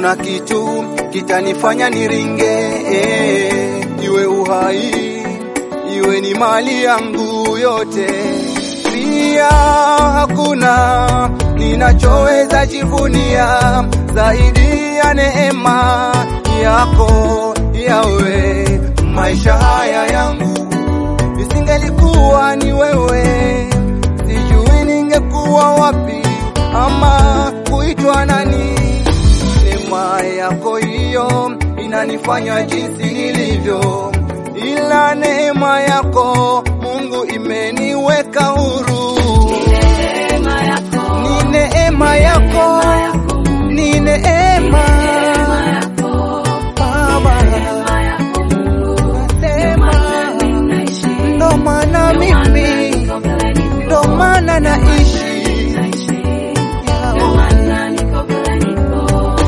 hakuna kitu kitanifanya niringe, eh, iwe uhai iwe ni mali yangu yote, pia hakuna ninachoweza jivunia zaidi ya neema yako yawe. Maisha haya yangu isingelikuwa ni wewe, sijui ningekuwa wapi ama kuitwa nani. Neema yako hiyo inanifanya jinsi nilivyo, ila neema yako Mungu imeniweka huru. Neema yako, Ni neema yako, ni neema neema yako, Baba, neema yako Mungu, nasema ninaishi, ndo maana mimi, niko vile niko, ndo maana naishi naishi, ndio maana niko vile niko.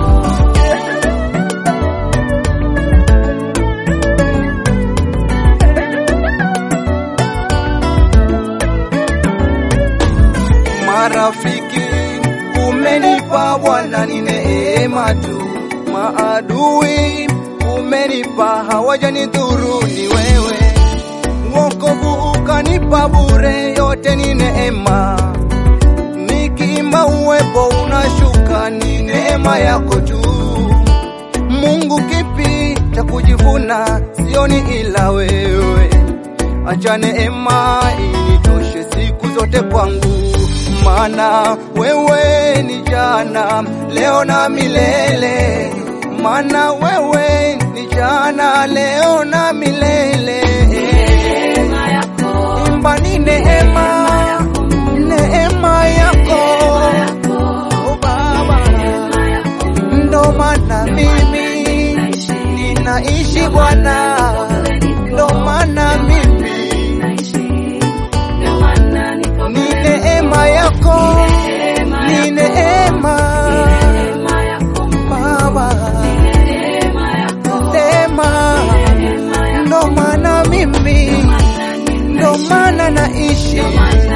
Marafiki umenipa Bwana, ni neema tu. Maadui umenipa, hawajanidhuru, ni wewe. Wokovu ukanipa bure, yote ni neema. Nikiimba uwepo unashuka, ni neema yako tu. Mungu, kipi cha kujivuna? Sioni ila wewe. Acha neema initoshe siku zote kwangu, maana wewe ni jana, leo na milele. Maana wewe ni jana, leo na milele. Neema yako, Imba ni neema, neema yako oh Baba, neema yako Mungu, ndo maana mimi naishi, ninaishi Bwana, ndo maana mimi naishi, ndio maana niko ni vile neema yako, Neema ni yako, neema neema yako Mungu, Baba, neema yako, neema neema yako, ndo maana mimi, ndo maana naishi maana